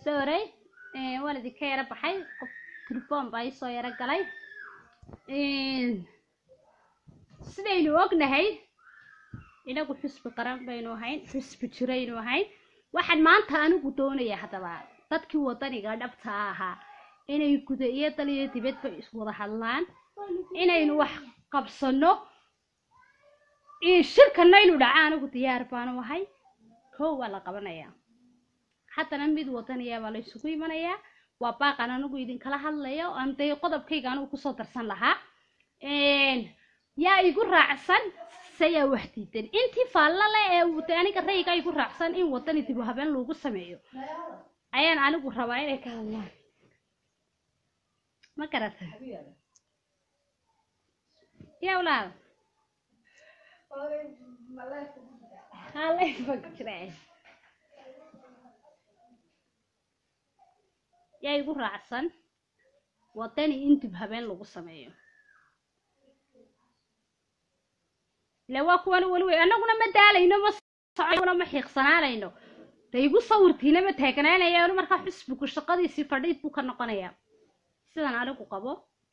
sorry waan idinka yaro baxay qof telefoon baa isoo yaro galay sidaynu ognahay inagu xusbi qaran baynu ahayn xusbi jiraynu ahayn waxaan maanta anigu doonaya haddaba dadkii wadaniga dhabta ahaa inay guda iyo dal iyo dibadba iswada hadlaan inaynu wax qabsano shirkana inuu dhaca anigu diyaar baanu ahay kow waa la qabanayaa haddana mid wadaniya baa la isugu imanayaa waa baaqan anigu idinkala hadlayo aan dee qodobkayga anigu kusoo darsan lahaa yaa igu raacsan sayaa wax diidan intii faallale ee de aniga rayga igu raacsan in wadani dib u habeen lagu sameeyo ayaan anigu rabaa inay ka hadlaan ma garata ya walaal yaa igu raacsan wadani in dib habeen lagu sameeyo ila waa kuwan weli wey annaguna ma daalayno ma socona ma xiiqsanaanayno de igu sawirtiina ma taagnaanayaan markaa xusbigu shaqadiisii fadhiid buu ka noqonayaa sidan anigu qabo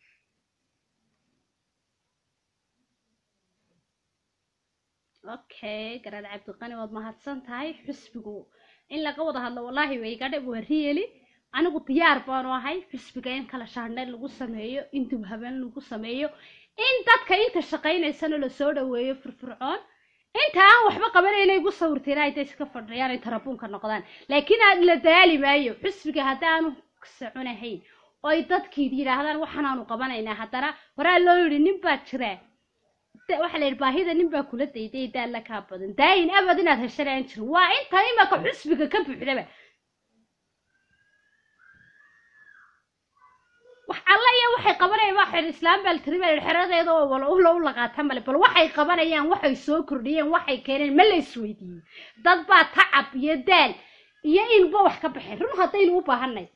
okay garaad cabdiqani waad mahadsan tahay xusbigu in laga wada hadlo wallaahi way iga dhib waa riyeli anigu diyaar baanu ahay xusbiga in kala shaandhayn lagu sameeyo in dib habeen lagu sameeyo in dadka inta shaqaynaysana lasoo dhaweeyo firfircoon inta aan waxba qabanayna igu sawirteen ay day iska fadhiyaan ay tarabuunka noqdaan laakiin aad la daali maayo xusbiga haddaanu soconahayn oo ay dadkii yidhaahdaan waxaanaanu qabanaynaa haddana horaa loo yidhi nin baa jira waxaa la yidhi baahida nin baa kula dayday daalla kaa badan daayin abad inaad heshan aan jirin waa inta imaka xusbiga ka buuxdaba wax alla iyo waxay qabanayaan waa xer islaam baa la tiri baa yidhi xeradeeda oo wala ula u laqaata male bal waxay qabanayaan waxay soo kordhiyeen waxay keeneen ma la isweydiiyey dad baa tacab iyo daal iyo inba wax ka baxeen run haddaynu u baahanay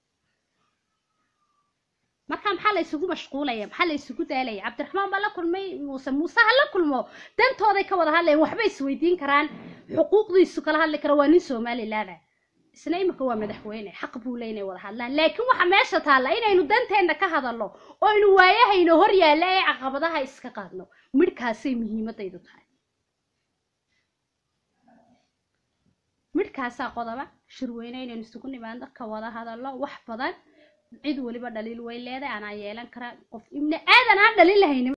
marka maxaa la isugu mashquulaya maxaa la isugu daalaya cabdiraxmaan baa la kulmay muuse muuse ha la kulmo dantooday ka wada hadlayan waxbay isweydiin karaan xuquuqdiisu kala hadli kara waa nin somalilaada isna imika waa madaxweyne xaq buu le inay wada hadlaan laakiin waxa meesha taalla inaynu danteenna ka hadalno oo aynu waayahayno hor yaalla ee caqabadaha iska qaadno midhkaasay muhiimadaydu tahay midhkaasaa qodoba shirweyne inaynu isugu nimaadno ka wada hadalno wax badan cid weliba dhaliil way leedahay anaa yeelan karaa qof ibni aadan aan dhaliil lahaynin